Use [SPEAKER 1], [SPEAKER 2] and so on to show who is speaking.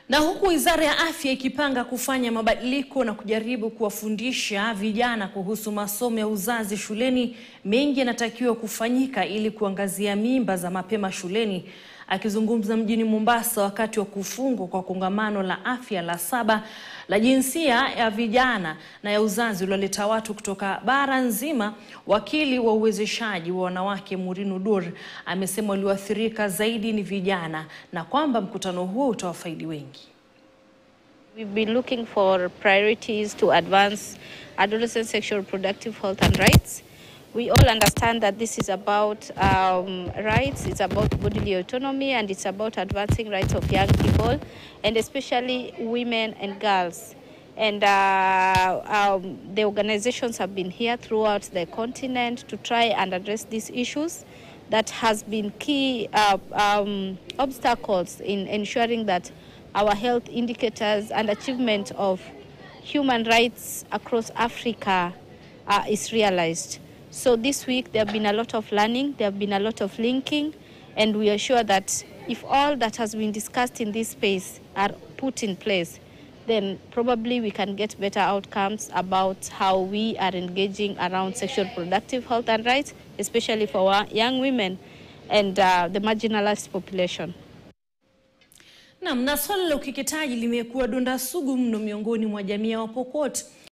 [SPEAKER 1] Na huku Wizara ya Afya ikipanga kufanya mabadiliko na kujaribu kuwafundisha vijana kuhusu masomo ya uzazi shuleni, mengi yanatakiwa kufanyika ili kuangazia mimba za mapema shuleni. Akizungumza mjini Mombasa wakati wa kufungwa kwa kongamano la afya la saba la jinsia ya vijana na ya uzazi ulioleta watu kutoka bara nzima, wakili wa uwezeshaji wa wanawake Murinu Dur amesema walioathirika zaidi ni vijana na kwamba mkutano huo utawafaidi wengi.
[SPEAKER 2] We've been looking for priorities to advance adolescent sexual reproductive health and rights. We all understand that this is about um, rights, it's about bodily autonomy, and it's about advancing rights of young people, and especially women and girls. And uh, um, the organizations have been here throughout the continent to try and address these issues that has been key uh, um, obstacles in ensuring that our health indicators and achievement of human rights across Africa uh, is realized. So this week there have been a lot of learning, there have been a lot of linking, and we are sure that if all that has been discussed in this space are put in place, then probably we can get better outcomes about how we are engaging around sexual reproductive health and rights, especially for our young women and uh, the marginalized population.
[SPEAKER 1] Naam, na swala la ukeketaji limekuwa donda sugu mno miongoni mwa jamii ya Wapokot